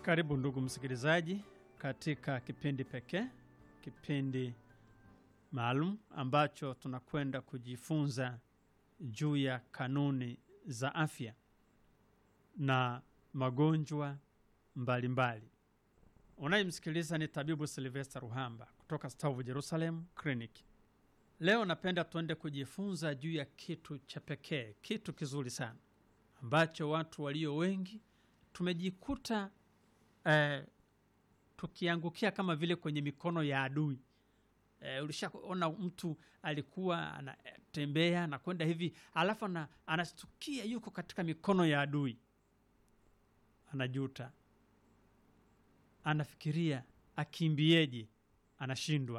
Karibu ndugu msikilizaji, katika kipindi pekee, kipindi maalum ambacho tunakwenda kujifunza juu ya kanuni za afya na magonjwa mbalimbali. Unayemsikiliza ni tabibu Silvester Ruhamba kutoka Stavu Jerusalem Clinic. Leo napenda tuende kujifunza juu ya kitu cha pekee, kitu kizuri sana ambacho watu walio wengi tumejikuta eh, tukiangukia kama vile kwenye mikono ya adui. Eh, ulishaona mtu alikuwa anatembea anakwenda hivi alafu ana, anastukia yuko katika mikono ya adui, anajuta, anafikiria akimbieje, anashindwa.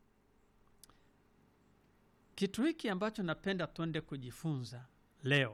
Kitu hiki ambacho napenda tuende kujifunza leo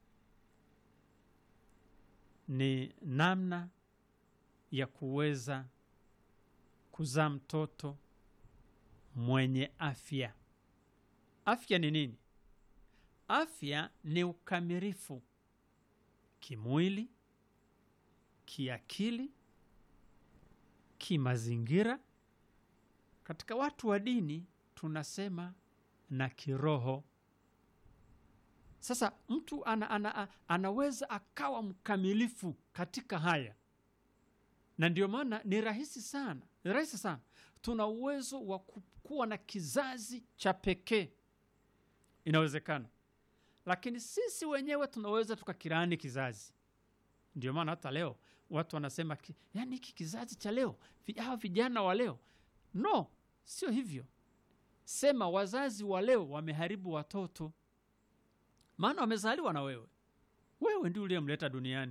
ni namna ya kuweza kuzaa mtoto mwenye afya. Afya ni nini? Afya ni ukamilifu kimwili, kiakili, kimazingira. Katika watu wa dini tunasema na kiroho. Sasa mtu ana, ana, anaweza akawa mkamilifu katika haya, na ndio maana ni rahisi sana, ni rahisi sana. Tuna uwezo wa kuwa na kizazi cha pekee, inawezekana, lakini sisi wenyewe tunaweza tukakirani kizazi. Ndio maana hata leo watu wanasema ki, yani hiki kizazi cha leo, hawa vijana wa leo. No, sio hivyo. Sema wazazi wa leo wameharibu watoto maana wamezaliwa na wewe, wewe ndio uliyemleta duniani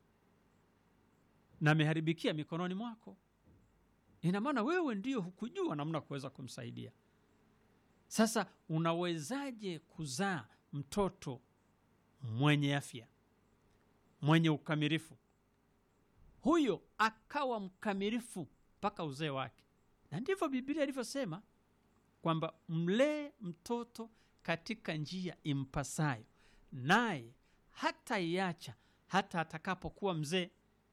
na ameharibikia mikononi mwako. Ina maana wewe ndio hukujua namna kuweza kumsaidia. Sasa unawezaje kuzaa mtoto mwenye afya, mwenye ukamilifu, huyo akawa mkamilifu mpaka uzee wake? Na ndivyo Biblia ilivyosema kwamba mlee mtoto katika njia impasayo, naye hata iacha hata atakapokuwa mzee.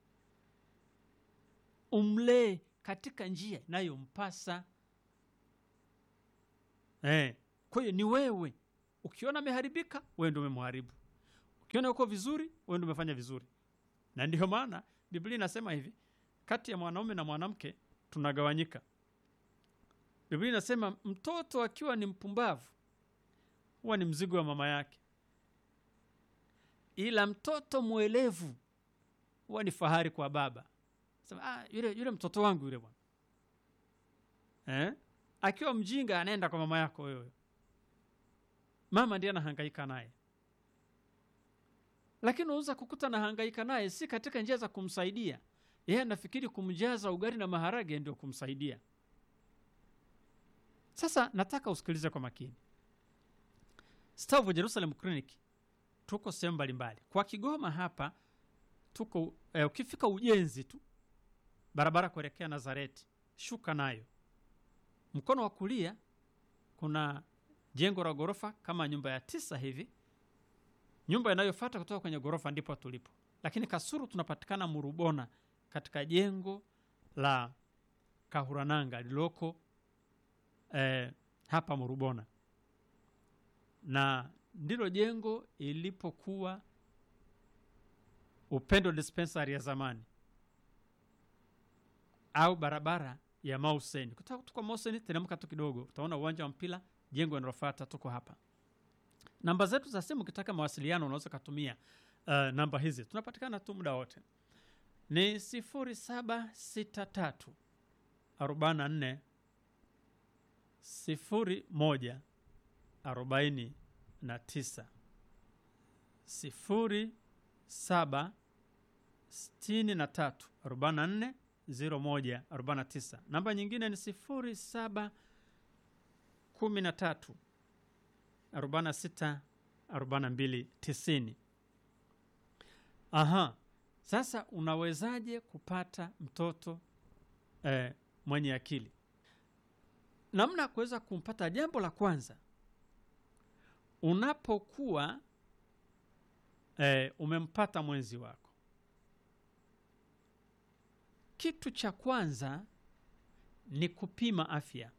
Umlee katika njia inayompasa. Eh, kwa hiyo ni wewe. Ukiona ameharibika, wewe ndio umemharibu. Ukiona uko vizuri, wewe ndio umefanya vizuri. Na ndiyo maana Biblia inasema hivi, kati ya mwanaume na mwanamke tunagawanyika. Biblia inasema mtoto akiwa ni mpumbavu huwa ni mzigo wa mama yake, ila mtoto mwelevu huwa ni fahari kwa baba. Sema, ah, yule, yule mtoto wangu yule bwana eh? Akiwa mjinga anaenda kwa mama yako wewe, mama ndiye anahangaika naye, lakini unaweza kukuta anahangaika naye si katika njia za kumsaidia yeye, anafikiri kumjaza ugali na maharage ndio kumsaidia. Sasa nataka usikilize kwa makini. Stavu Jerusalem Clinic tuko sehemu mbalimbali. Kwa Kigoma hapa tuko eh, ukifika ujenzi tu barabara kuelekea Nazareti, shuka nayo mkono wa kulia kuna jengo la ghorofa kama nyumba ya tisa hivi. Nyumba inayofuata kutoka kwenye ghorofa ndipo tulipo, lakini Kasuru tunapatikana Murubona katika jengo la Kahurananga lililoko eh, hapa Murubona na ndilo jengo ilipokuwa Upendo Dispensary ya zamani au barabara ya Mauseni. Kutoka tuko Mauseni, teremka tu kidogo, utaona uwanja wa mpira, jengo linalofuata tuko hapa. Namba zetu za simu, ukitaka mawasiliano unaweza kutumia uh, namba hizi, tunapatikana tu muda wote, ni 0763 44 01 arobaini na tisa sifuri saba sitini na tatu arobaini na nne ziro moja arobaini na tisa. Namba nyingine ni sifuri saba kumi na tatu arobaini na sita arobaini na mbili tisini. Aha, sasa unawezaje kupata mtoto eh, mwenye akili? Namna ya kuweza kumpata, jambo la kwanza unapokuwa eh, umempata mwenzi wako kitu cha kwanza ni kupima afya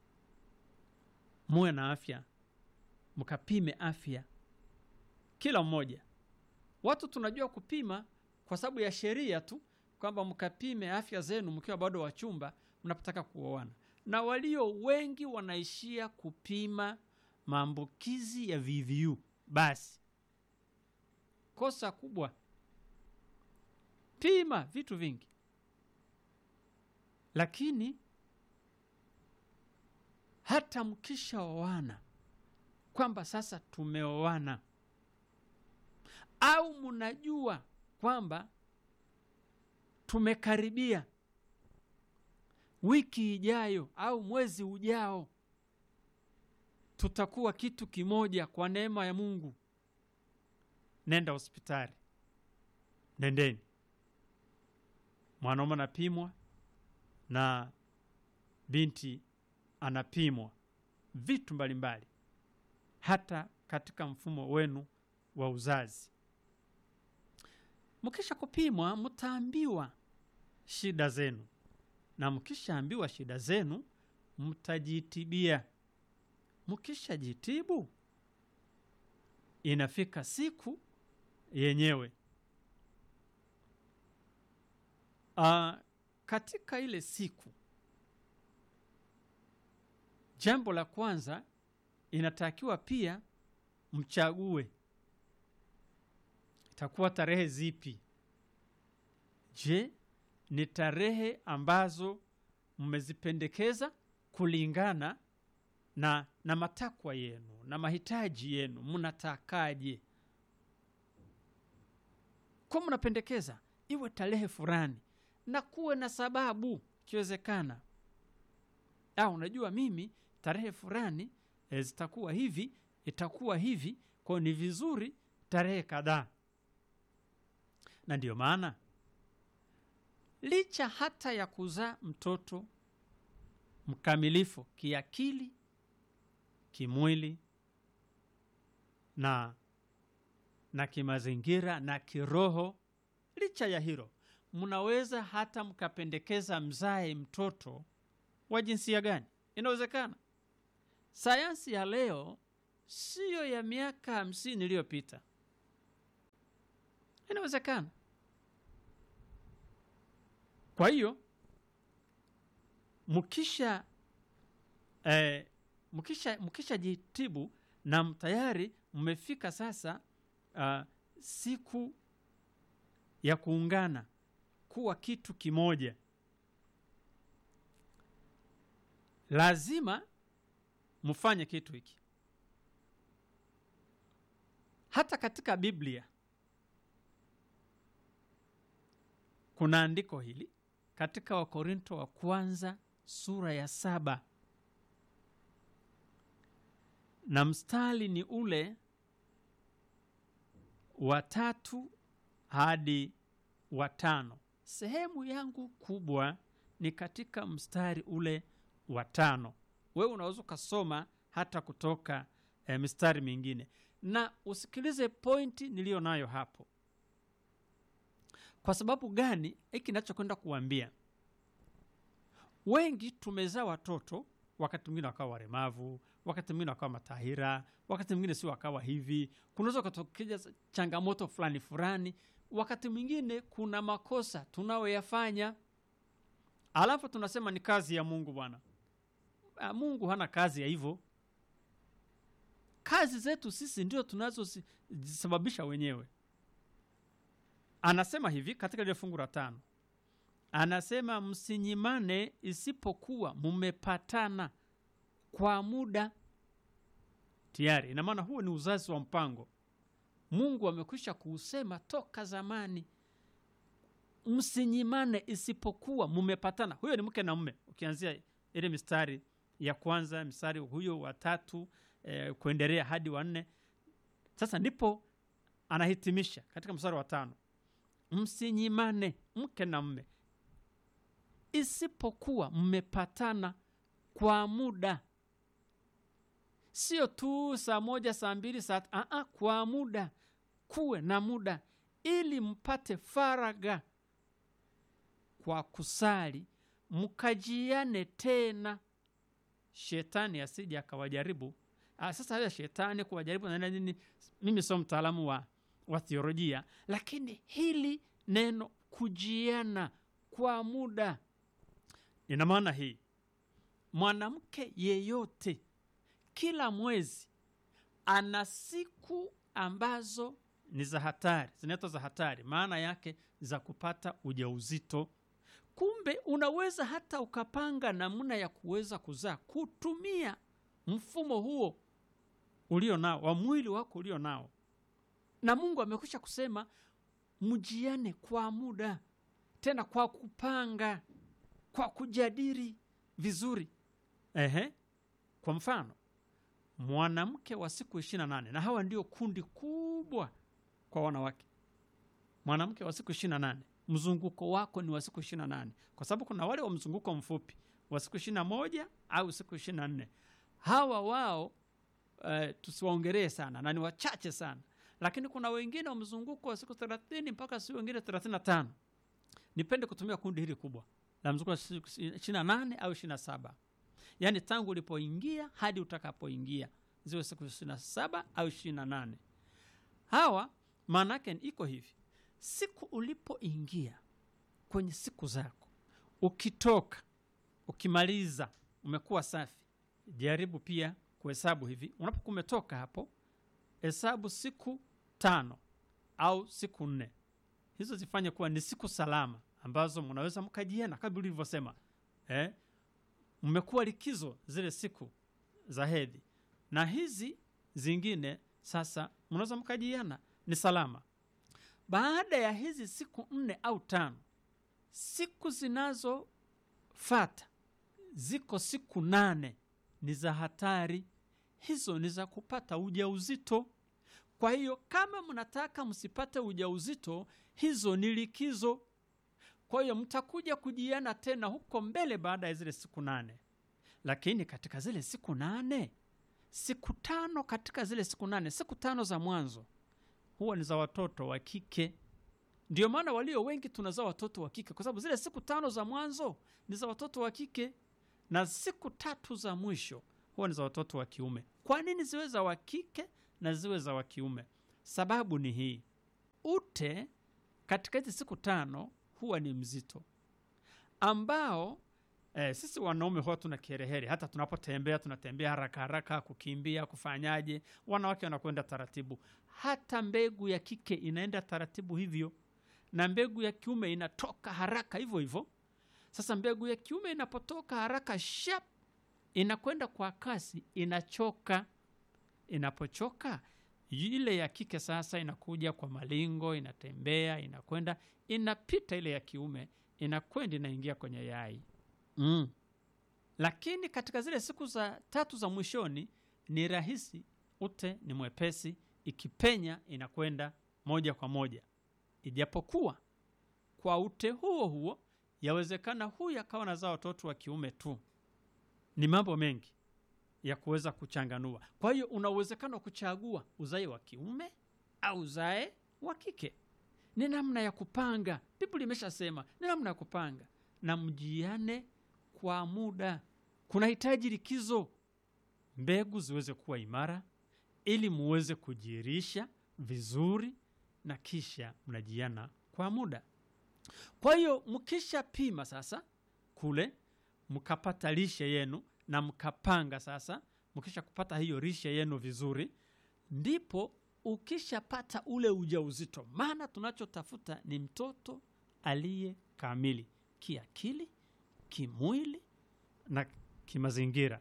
muwe na afya mkapime afya kila mmoja watu tunajua kupima kwa sababu ya sheria tu kwamba mkapime afya zenu mkiwa bado wachumba mnapotaka kuoana na walio wengi wanaishia kupima maambukizi ya VVU basi kosa kubwa pima vitu vingi lakini hata mkishaoana kwamba sasa tumeoana au mnajua kwamba tumekaribia wiki ijayo au mwezi ujao tutakuwa kitu kimoja kwa neema ya mungu nenda hospitali nendeni mwanaume anapimwa na binti anapimwa vitu mbalimbali hata katika mfumo wenu wa uzazi mkisha kupimwa mtaambiwa shida zenu na mkishaambiwa shida zenu mtajitibia mkishajitibu inafika siku yenyewe uh, katika ile siku jambo la kwanza inatakiwa pia mchague itakuwa tarehe zipi je ni tarehe ambazo mmezipendekeza kulingana na, na matakwa yenu na mahitaji yenu mnatakaje kwa mnapendekeza iwe tarehe fulani na kuwe na sababu ikiwezekana au unajua mimi tarehe fulani e, zitakuwa hivi itakuwa hivi kwayo ni vizuri tarehe kadhaa na ndiyo maana licha hata ya kuzaa mtoto mkamilifu kiakili kimwili na na kimazingira na kiroho licha ya hilo mnaweza hata mkapendekeza mzae mtoto wa jinsia gani inawezekana sayansi ya leo siyo ya miaka hamsini iliyopita inawezekana kwa hiyo mkisha eh, mkisha mkisha jitibu na tayari mmefika sasa uh, siku ya kuungana kuwa kitu kimoja lazima mfanye kitu hiki hata katika biblia kuna andiko hili katika wakorinto wa kwanza sura ya saba na mstari ni ule wa tatu hadi wa tano sehemu yangu kubwa ni katika mstari ule wa tano wewe unaweza ukasoma hata kutoka e, mistari mingine na usikilize pointi niliyo nayo hapo kwa sababu gani hiki nachokwenda kuambia wengi tumezaa watoto wakati mwingine wakawa waremavu wakati mwingine wakawa matahira wakati mwingine si wakawa hivi kunaweza kutokea changamoto fulani fulani wakati mwingine kuna makosa tunayoyafanya alafu tunasema ni kazi ya mungu bwana mungu hana kazi ya hivyo kazi zetu sisi ndio tunazozisababisha wenyewe anasema hivi katika lile fungu la tano anasema msinyimane isipokuwa mmepatana kwa muda tayari ina maana huo ni uzazi wa mpango mungu amekwisha kuusema toka zamani msinyimane isipokuwa mmepatana huyo ni mke na mme ukianzia ile mistari ya kwanza mstari huyo wa tatu eh, kuendelea hadi wa nne sasa ndipo anahitimisha katika mstari wa tano msinyimane mke na mme isipokuwa mmepatana kwa muda sio tu saa moja saa mbili saa aa, kwa muda kuwe na muda ili mpate faraga kwa kusali mkajiane tena shetani asije akawajaribu ah, sasa haya shetani kuwajaribu na nini mimi sio mtaalamu wa, wa theolojia lakini hili neno kujiana kwa muda ina maana hii mwanamke yeyote kila mwezi ana siku ambazo ni za hatari zinaitwa za hatari maana yake za kupata ujauzito kumbe unaweza hata ukapanga namna ya kuweza kuzaa kutumia mfumo huo ulio nao wa mwili wako ulio nao na mungu amekwisha kusema mjiane kwa muda tena kwa kupanga kwa kujadili vizuri Ehe. kwa mfano mwanamke wa siku ishiri na nane na hawa ndio kundi kubwa kwa wanawake mwanamke wa siku ishiri na nane mzunguko wako ni wa siku ishiri na nane kwa sababu kuna wale wa mzunguko mfupi wa siku ishiri na moja au siku ishiri na nne hawa wao uh, tusiwaongelee sana na ni wachache sana lakini kuna wengine wa mzunguko wa siku thelathini mpaka siku wengine thelathini na tano nipende kutumia kundi hili kubwa la mzunguko wa siku ishiri na nane au ishiri na saba yaani tangu ulipoingia hadi utakapoingia ziwe siku ishiri na saba au ishiri na nane hawa maana yake iko hivi siku ulipoingia kwenye siku zako ukitoka ukimaliza umekuwa safi jaribu pia kuhesabu hivi unapokuwa umetoka hapo hesabu siku tano au siku nne hizo zifanye kuwa ni siku salama ambazo mnaweza mkajiena kama ulivyosema eh? mmekuwa likizo zile siku za hedhi na hizi zingine sasa mnaweza mkajiana ni salama baada ya hizi siku nne au tano siku zinazofata ziko siku nane ni za hatari hizo ni za kupata ujauzito kwa hiyo kama mnataka msipate ujauzito hizo ni likizo kwa hiyo mtakuja kujiana tena huko mbele baada ya zile siku nane lakini katika zile siku nane siku tano katika zile siku nane siku tano za mwanzo huwa ni za watoto wa kike ndio maana walio wengi tunazaa watoto wa kike kwa sababu zile siku tano za mwanzo ni za watoto wa kike na siku tatu za mwisho huwa ni za watoto wa kiume kwa nini ziwe za wa kike na ziwe za wa kiume sababu ni hii ute katika hizi siku tano huwa ni mzito ambao eh, sisi wanaume huwa tuna kiherehere hata tunapotembea tunatembea haraka haraka kukimbia kufanyaje wanawake wanakwenda taratibu hata mbegu ya kike inaenda taratibu hivyo na mbegu ya kiume inatoka haraka hivyo hivyo sasa mbegu ya kiume inapotoka haraka shap inakwenda kwa kasi inachoka inapochoka ile ya kike sasa inakuja kwa malingo inatembea inakwenda inapita ile ya kiume inakwenda inaingia kwenye yai mm. lakini katika zile siku za tatu za mwishoni ni rahisi ute ni mwepesi ikipenya inakwenda moja kwa moja ijapokuwa kwa ute huo huo yawezekana huyu akawa nazaa watoto wa kiume tu ni mambo mengi ya kuweza kuchanganua kwa hiyo una uwezekano wa kuchagua uzae wa kiume au uzae wa kike ni namna ya kupanga biblia imeshasema ni namna ya kupanga na mjiane kwa muda kunahitaji likizo mbegu ziweze kuwa imara ili muweze kujirisha vizuri na kisha mnajiana kwa muda kwa hiyo mkisha pima sasa kule mkapata lishe yenu na mkapanga sasa mkisha kupata hiyo lishe yenu vizuri ndipo ukishapata ule ujauzito maana tunachotafuta ni mtoto aliye kamili kiakili kimwili na kimazingira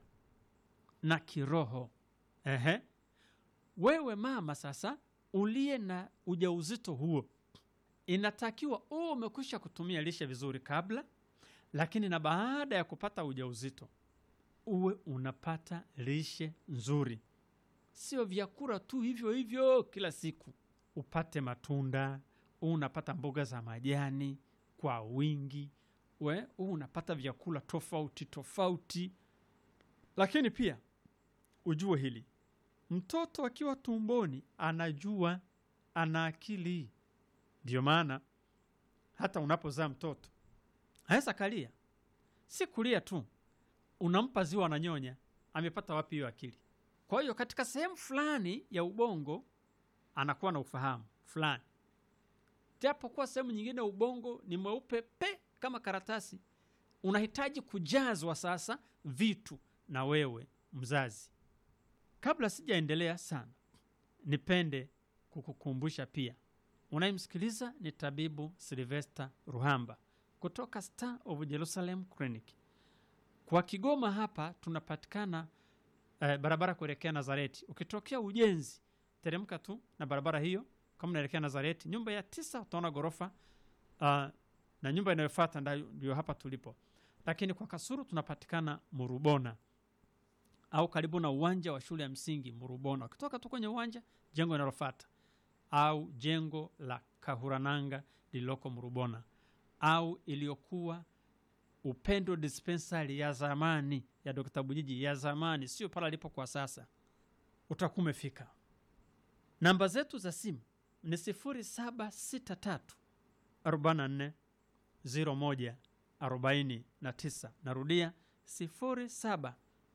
na kiroho Ehe. wewe mama sasa uliye na ujauzito huo inatakiwa uwe umekwisha kutumia lishe vizuri kabla lakini na baada ya kupata ujauzito uwe unapata lishe nzuri sio vyakula tu hivyo hivyo kila siku upate matunda uwe unapata mboga za majani kwa wingi we uwe unapata vyakula tofauti tofauti lakini pia ujue hili mtoto akiwa tumboni anajua ana akili ndiyo maana hata unapozaa mtoto aweza kalia, si kulia tu, unampa ziwa ananyonya. Amepata wapi hiyo akili? Kwa hiyo katika sehemu fulani ya ubongo anakuwa na ufahamu fulani, japokuwa sehemu nyingine ya ubongo ni mweupe pe kama karatasi. Unahitaji kujazwa sasa vitu na wewe mzazi. Kabla sijaendelea sana, nipende kukukumbusha pia, unayemsikiliza ni tabibu Silvester Ruhamba kutoka Star of Jerusalem Clinic. Kwa Kigoma hapa tunapatikana eh, barabara kuelekea Nazareti. Ukitokea ujenzi, teremka tu na barabara hiyo, kama unaelekea Nazareti, nyumba ya tisa utaona ghorofa uh, na nyumba inayofuata ndio hapa tulipo. Lakini kwa Kasuru tunapatikana Murubona au karibu na uwanja wa shule ya msingi Murubona. Ukitoka tu kwenye uwanja, jengo linalofuata au jengo la Kahurananga lililoko Murubona au iliyokuwa Upendo dispensary ya zamani ya Dr. Bujiji ya zamani, sio pale alipo kwa sasa, utakuwa umefika. Namba zetu za simu ni 0763 44 01 49. Narudia 0763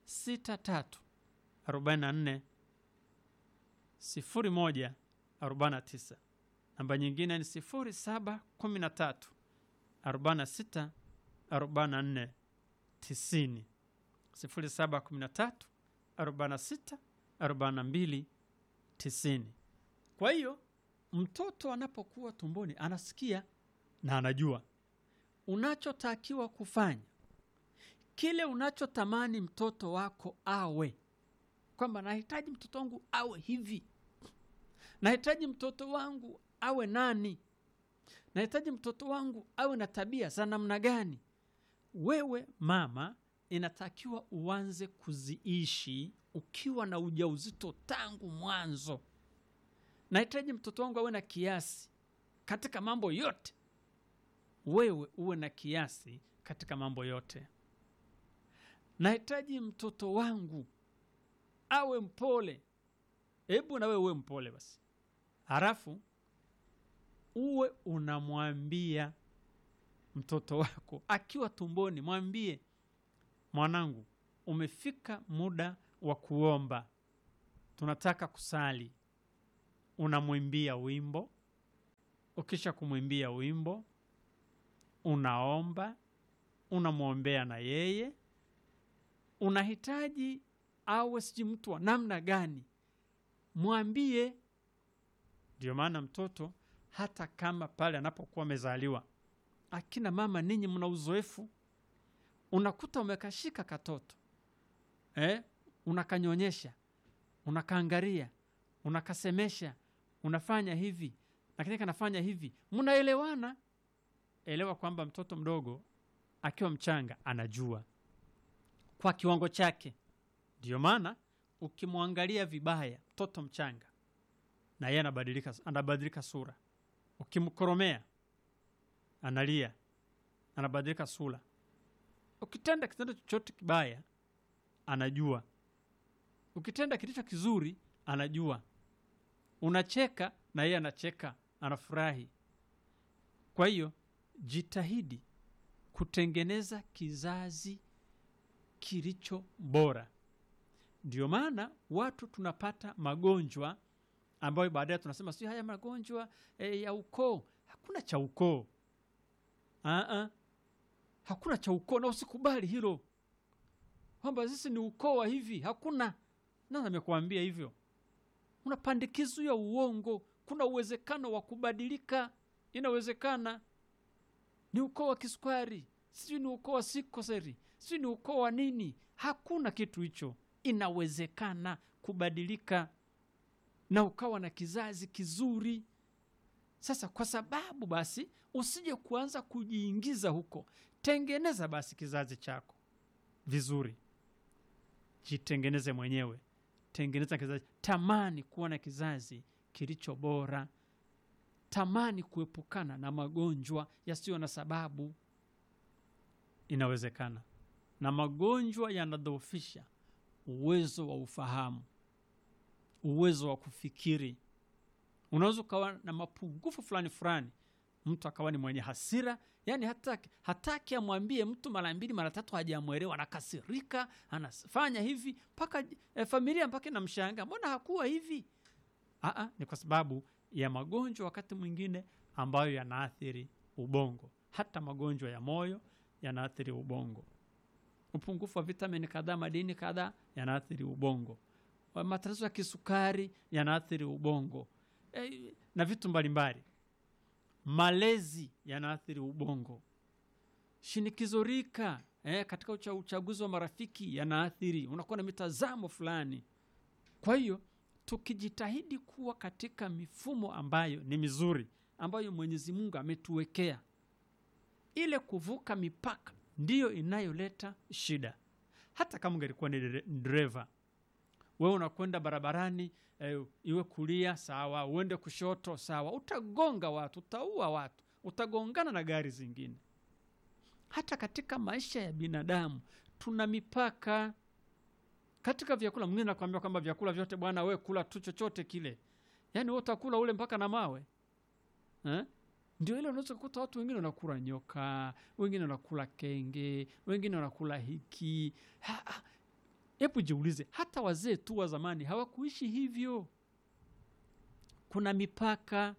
44 01 49. Namba nyingine ni 0713 46 44 90 0713 46 42 90. Kwa hiyo mtoto anapokuwa tumboni anasikia na anajua unachotakiwa kufanya, kile unachotamani mtoto wako awe, kwamba nahitaji mtoto wangu awe hivi, nahitaji mtoto wangu awe nani, nahitaji mtoto wangu awe na tabia za namna gani. Wewe mama, inatakiwa uanze kuziishi ukiwa na ujauzito tangu mwanzo. Nahitaji mtoto wangu awe na kiasi katika mambo yote, wewe uwe na kiasi katika mambo yote. Nahitaji mtoto wangu awe mpole, hebu na wewe uwe mpole basi, halafu uwe unamwambia mtoto wako akiwa tumboni, mwambie mwanangu, umefika muda wa kuomba, tunataka kusali. Unamwimbia wimbo, ukisha kumwimbia wimbo unaomba, unamwombea na yeye. Unahitaji awe sijui mtu wa namna gani, mwambie. Ndio maana mtoto hata kama pale anapokuwa amezaliwa, akina mama ninyi mna uzoefu, unakuta umekashika katoto eh, unakanyonyesha, unakaangaria, unakasemesha, unafanya hivi lakini kanafanya hivi, mnaelewana. Elewa kwamba mtoto mdogo akiwa mchanga anajua kwa kiwango chake. Ndio maana ukimwangalia vibaya mtoto mchanga, na yeye anabadilika, anabadilika sura. Ukimkoromea analia, anabadilika sura. Ukitenda kitendo chochote kibaya anajua, ukitenda kilicho kizuri anajua. Unacheka na yeye anacheka, anafurahi. Kwa hiyo jitahidi kutengeneza kizazi kilicho bora. Ndio maana watu tunapata magonjwa ambayo baadaye tunasema sio haya magonjwa e, ya ukoo. Hakuna cha ukoo, Aa, hakuna cha ukoo, na usikubali hilo kwamba sisi ni ukoo wa hivi. Hakuna. Nani amekuambia hivyo? Una pandikizo ya uongo. Kuna uwezekano wa kubadilika, inawezekana. Ni ukoo wa kisukari, sijui ni ukoo wa sikoseri, sijui ni ukoo wa nini. Hakuna kitu hicho, inawezekana kubadilika na ukawa na kizazi kizuri. Sasa kwa sababu basi usije kuanza kujiingiza huko, tengeneza basi kizazi chako vizuri, jitengeneze mwenyewe, tengeneza kizazi. Tamani kuwa na kizazi kilicho bora, tamani kuepukana na magonjwa yasiyo na sababu. Inawezekana, na magonjwa yanadhoofisha uwezo wa ufahamu, uwezo wa kufikiri. Unaweza ukawa na mapungufu fulani fulani, mtu akawa ni mwenye hasira yani hataki, hataki amwambie mtu mara mbili mara tatu hajamwelewa anakasirika anafanya hivi mpaka e, familia mpaka inamshanga mbona hakuwa hivi Aa, ni kwa sababu ya magonjwa wakati mwingine ambayo yanaathiri ubongo hata magonjwa ya moyo yanaathiri ubongo upungufu wa vitamini kadhaa madini kadhaa yanaathiri ubongo Wa- matatizo ya kisukari yanaathiri ubongo e, na vitu mbalimbali malezi yanaathiri ubongo shinikizo rika eh, katika ucha, uchaguzi wa marafiki yanaathiri unakuwa na mitazamo fulani kwa hiyo tukijitahidi kuwa katika mifumo ambayo ni mizuri ambayo mwenyezi mungu ametuwekea ile kuvuka mipaka ndiyo inayoleta shida hata kama ungelikuwa ni dere- dereva wewe unakwenda barabarani eh, iwe kulia sawa uende kushoto sawa utagonga watu utaua watu utagongana na gari zingine hata katika maisha ya binadamu tuna mipaka katika vyakula mwingine nakwambia kwamba vyakula vyote bwana we kula tu chochote kile yaani we utakula ule mpaka na mawe eh? ndio ile unaweza kukuta watu wengine wanakula nyoka wengine wanakula kenge wengine wanakula hiki Ha- ha- hebu jiulize hata wazee tu wa zamani hawakuishi hivyo kuna mipaka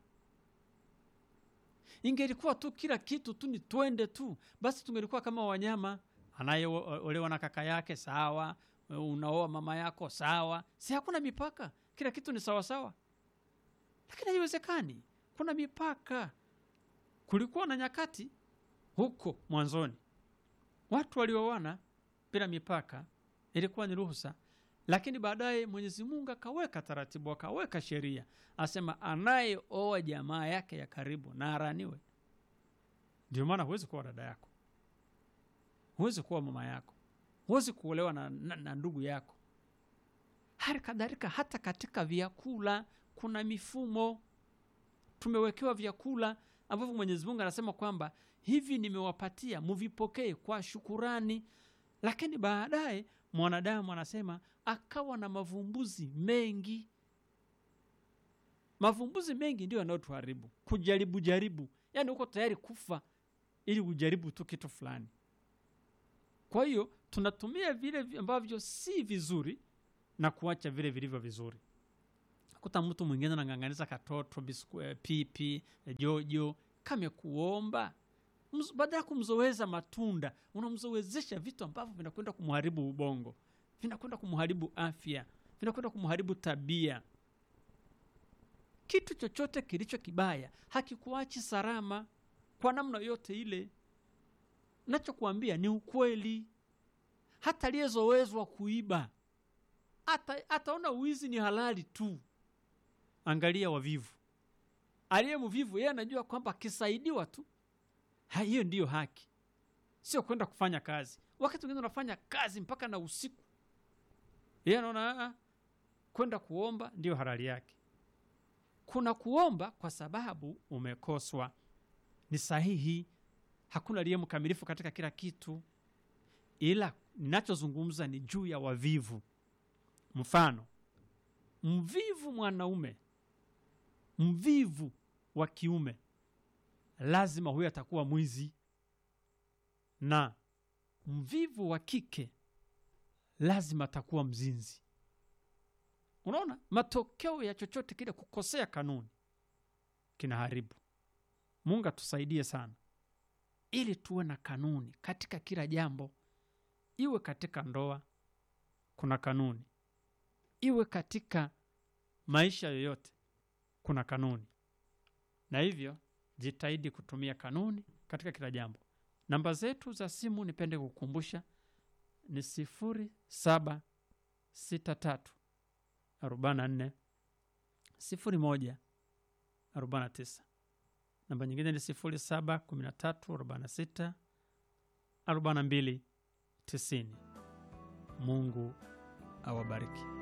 ingelikuwa tu kila kitu tu ni twende tu basi tungelikuwa kama wanyama anayeolewa na kaka yake sawa unaoa mama yako sawa si hakuna mipaka kila kitu ni sawasawa lakini haiwezekani kuna mipaka kulikuwa na nyakati huko mwanzoni watu walioana bila mipaka ilikuwa ni ruhusa lakini baadaye mwenyezi mungu akaweka taratibu akaweka sheria asema anayeoa jamaa yake ya karibu na araniwe ndio maana huwezi kuwa dada yako huwezi kuwa mama yako huwezi kuolewa na, na, na ndugu yako hali kadhalika hata katika vyakula kuna mifumo tumewekewa vyakula ambavyo mwenyezi mungu anasema kwamba hivi nimewapatia muvipokee kwa shukurani lakini baadaye mwanadamu anasema akawa na mavumbuzi mengi mavumbuzi mengi ndio yanayotuharibu kujaribu jaribu yaani uko tayari kufa ili ujaribu tu kitu fulani kwa hiyo tunatumia vile vi- ambavyo si vizuri na kuacha vile vilivyo vizuri kuta mtu mwingine anang'ang'aniza katoto bisku, eh, pipi eh, jojo kamekuomba Mz- baada ya kumzoweza matunda unamzowezesha vitu ambavyo vinakwenda kumharibu ubongo vinakwenda kumharibu afya vinakwenda kumharibu tabia kitu chochote kilicho kibaya hakikuachi salama kwa namna yote ile nachokuambia ni ukweli hata aliyezowezwa kuiba ata, ataona wizi ni halali tu angalia wavivu aliye mvivu yeye anajua kwamba akisaidiwa tu ha, hiyo ndiyo haki sio kwenda kufanya kazi wakati wengine unafanya kazi mpaka na usiku yeye anaona "Ah, ah, kwenda kuomba ndiyo halali yake kuna kuomba kwa sababu umekoswa ni sahihi hakuna aliye mkamilifu katika kila kitu ila ninachozungumza ni juu ya wavivu mfano mvivu mwanaume mvivu wa kiume lazima huyo atakuwa mwizi na mvivu wa kike lazima atakuwa mzinzi unaona matokeo ya chochote kile kukosea kanuni kinaharibu mungu atusaidie sana ili tuwe na kanuni katika kila jambo iwe katika ndoa kuna kanuni iwe katika maisha yoyote kuna kanuni na hivyo jitahidi kutumia kanuni katika kila jambo namba zetu za simu nipende kukumbusha ni sifuri saba sita tatu arobaini na nne sifuri moja arobaini na tisa namba nyingine ni sifuri saba kumi na tatu arobaini na sita arobaini na mbili tisini mungu awabariki